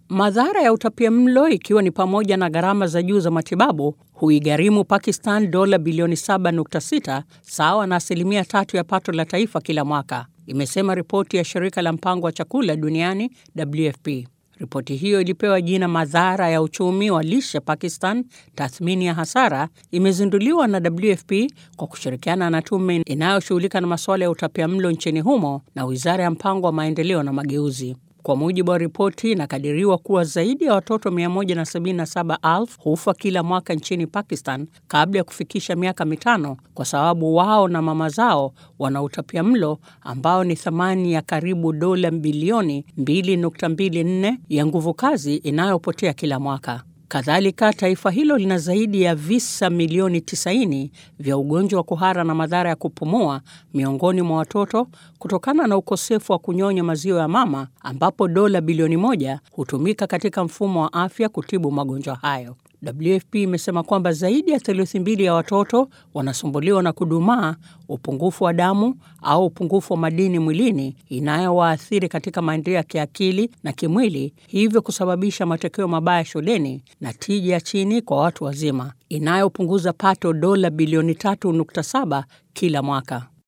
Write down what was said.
Madhara ya utapiamlo ikiwa ni pamoja na gharama za juu za matibabu huigharimu Pakistan dola bilioni 7.6 sawa na asilimia tatu ya pato la taifa kila mwaka, imesema ripoti ya shirika la mpango wa chakula duniani WFP. Ripoti hiyo ilipewa jina madhara ya uchumi wa lishe Pakistan, tathmini ya hasara, imezinduliwa na WFP kwa kushirikiana na tume inayoshughulika na masuala ya utapiamlo nchini humo na wizara ya mpango wa maendeleo na mageuzi. Kwa mujibu wa ripoti, inakadiriwa kuwa zaidi ya watoto 177,000 hufa kila mwaka nchini Pakistan kabla ya kufikisha miaka mitano kwa sababu wao na mama zao wana utapiamlo ambao ni thamani ya karibu dola bilioni 2.24 ya nguvu kazi inayopotea kila mwaka. Kadhalika, taifa hilo lina zaidi ya visa milioni 90 vya ugonjwa wa kuhara na madhara ya kupumua miongoni mwa watoto kutokana na ukosefu wa kunyonya maziwa ya mama, ambapo dola bilioni moja hutumika katika mfumo wa afya kutibu magonjwa hayo. WFP imesema kwamba zaidi ya theluthi mbili ya watoto wanasumbuliwa na kudumaa, upungufu wa damu au upungufu wa madini mwilini inayowaathiri katika maendeleo ya kiakili na kimwili, hivyo kusababisha matokeo mabaya shuleni na tija chini kwa watu wazima, inayopunguza pato dola bilioni 3.7 kila mwaka.